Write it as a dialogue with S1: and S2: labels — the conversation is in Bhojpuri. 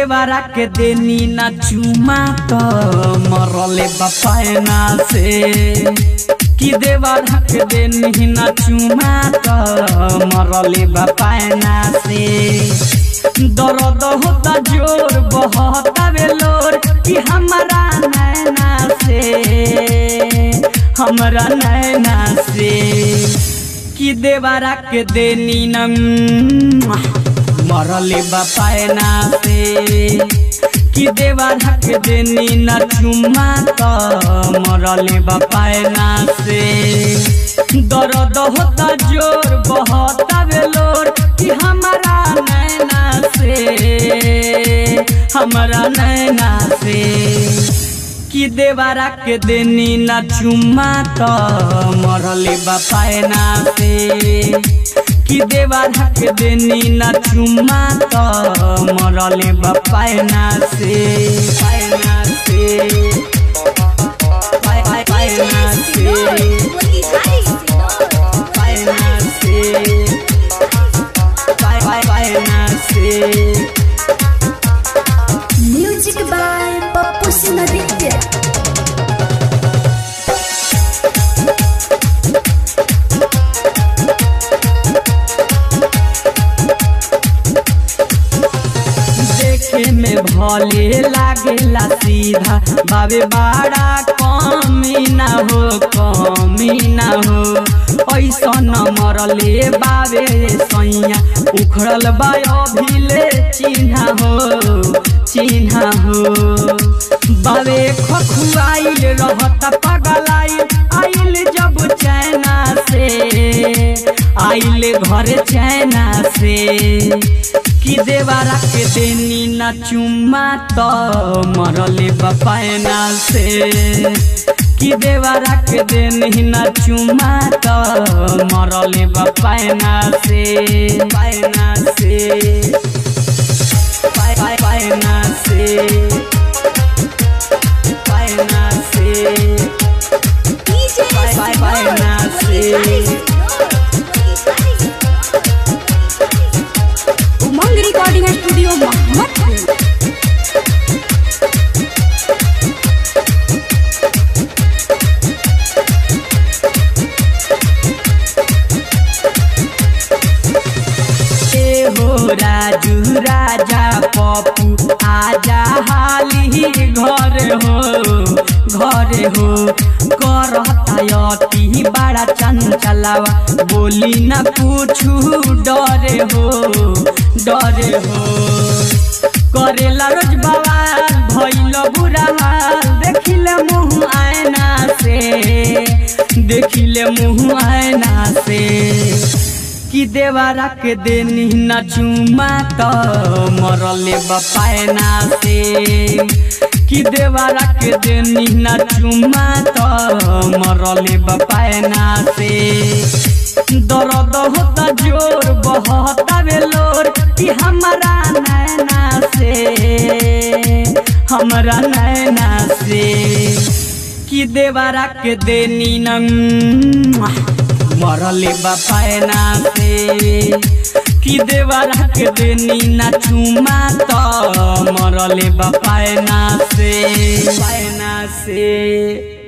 S1: देवरा के देनी ना चुमा तो मरले बपायना से कि देवरा के देनी ना चुमा तो मरले बपायना से दर्द होता जोर बहता बेलोर कि हमारा नैना से हमरा नैना से कि देवरा के देनी न मरले बपायना से कि देवरा के देनी न चुमा तो मरले बपायना से दर्द होता जोर बहता बेलोर कि हमारा नैना से हमारा नैना से कि देवरा के देनी न चुमा तो मरले बपायना से कि देवरा के देनी न चुमा तो मरले बपायना से पायना से पाय- पाय- पायना से पायना से पाय- पाय- पायना से
S2: म्यूजिक बाय पप्पू सिंह
S1: देखे में भले लागेला सीधा बाबे बड़ा कमी ना हो कमी ना हो ऐसा न मरले बाबे सैया उखड़ल बा अभिले चिन्हा हो चिन्हा हो बाबे खखुआइल रहत पगलाइल आइल जब चैना से आइल घर चैना से कि देवारा के देनी न चुम्मा तो मरले बपायना से कि देवारा के देनी न चुम्मा तो मरले बपायना से पायना से पाय पाय पायना से पायना से बाय बाय बाय ना
S2: उमंग रिकॉर्डिंग स्टूडियो मोहम्मदपुर
S1: ए हो राजू राजा पप्पू आजा हाली घर हो घर हो करता अति बड़ा चंचलावा बोली न पूछू डरे हो डरे हो करेला रोज बवाल भइल बुरा हाल देखिले मुँह आयना से देखिले मुँह आयना से कि देवारा के देनी न चुमा तो मरले बपायना से कि देवारा के देनी न चुमा तो मरले बपायना से दर्द होता जोर बहता बेलोर कि हमारा नैना से हमारा नैना से कि देवारा के देनी न मरले बपायना से कि देवरा के देनी ना चुमा तो मरले बपायना से पायना से